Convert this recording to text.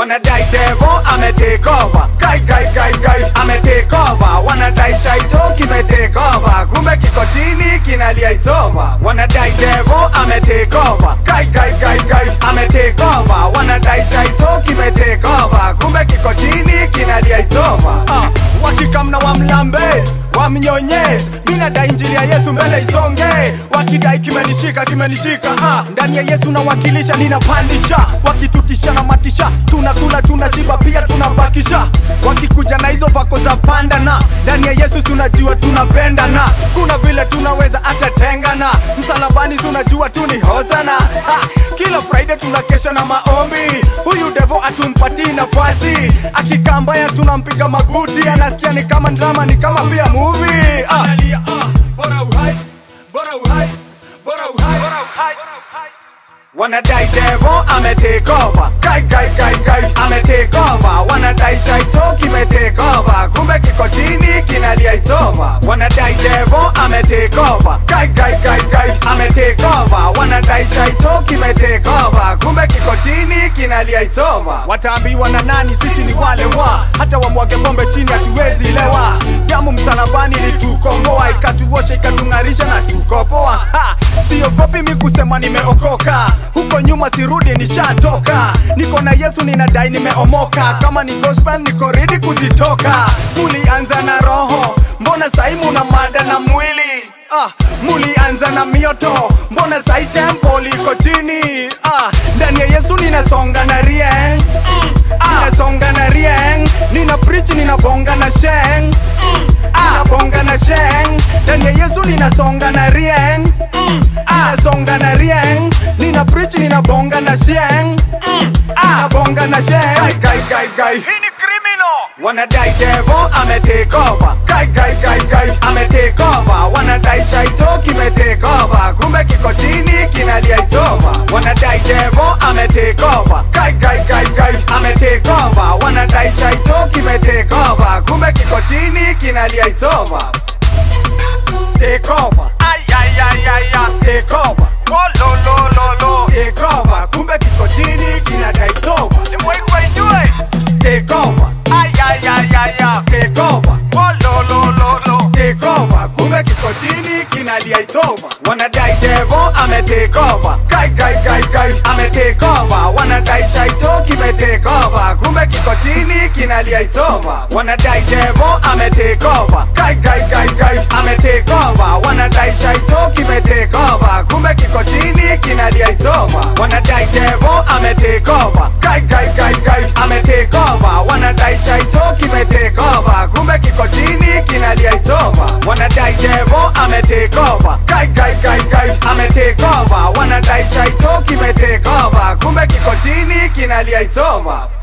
wanadai devo ame take over kai kai kai kai ame take over wanadai shaito kime take over kumbe kiko chini kinalia it's over wanadai devo ame take over kai kai kai kai ame take over wanadai shaito kime take over kumbe kiko chini kinalia it's over uh, wakikamna wamlambes wamnyonyes minadai injili ya yesu mbele isonge wakidai kimenishika kimenishika ah, ndani ya yesu nawakilisha ninapandisha wakitutisha na matisha tunakula tunashiba pia tunabakisha wakikuja na hizo vako za pandana ndani ya yesu tunajua tunapendana kuna vile tunaweza hata tengana msalabani tunajua tu ni hosana ha, kila friday tunakesha na maombi huyu devo atumpatii nafasi akikaa mbaya tunampiga maguti anasikia ni kama drama ni kama pia movie ah. Analia, ah, bora uhai, bora uhai, bora uhai, bora uhai. Wanadai devo ame take over Kai kai kai kai ame take over Wanadai shaito kime take over Kumbe kiko chini kinalia it's over Wanadai devo ame take over Kai kai kai kai ame take over Wanadai shaito kime take over Kumbe kiko chini kinalia it's over Wataambiwa na nani sisi ni wale wa Hata wamwage pombe chini hatuwezi lewa Damu msalabani ilitukomboa Ikatuosha ikatung'arisha na tukopoa ha! Siogopi mi kusema nimeokoka huko nyuma sirudi nishatoka niko na yesu ninadai nimeomoka kama ni gospel niko redi kuzitoka mulianza na roho mbona sai muna mada na mwili ah, mulianza na mioto mbona sai tempo liko chini ah, ndani ya yesu ninasonga na rieng mm, ah, ninasonga na rieng nina preach ninabonga na sheng mm, ah, ninabonga na sheng ndani ya yesu ninasonga na rieng mm, ah, ninasonga na rieng nina preach ninabonga na sheng mm, ah, ninabonga na sheng kai kai kai kai hii ni criminal wanadai devo ame take over kai kai kai kai ame take over wanadai shaito kime take over kumbe kiko chini kinalia it's over wanadai devo ame take over kai kai kai kai ame take over wanadai shaito kime take over kumbe kiko chini kinalia it's over take over ay ay ay ay ay take over oh lo lo lo lo take over kumbe kiko chini kinadai it's over ni mwai kwa inywe take over ay ay ay ay ay take over oh lo lo lo lo take over kumbe kiko chini kinalia it's over wanadai devo ame take over kai kai kai kai ame take over wanadai shaito kime take over kumbe kiko chini kinalia it's over wanadai devo ame take over kai kai kai kai ame take over wanadai shaito kime take over kumbe kiko chini kinalia it's over wanadai devo ame take over kai kai kai kai ame take over wanadai shaito kime take over kumbe kiko chini kinalia it's over wanadai devo ame take over kai kai kai kai ame take over wanadai shaito kime take over kumbe kiko chini kinalia it's over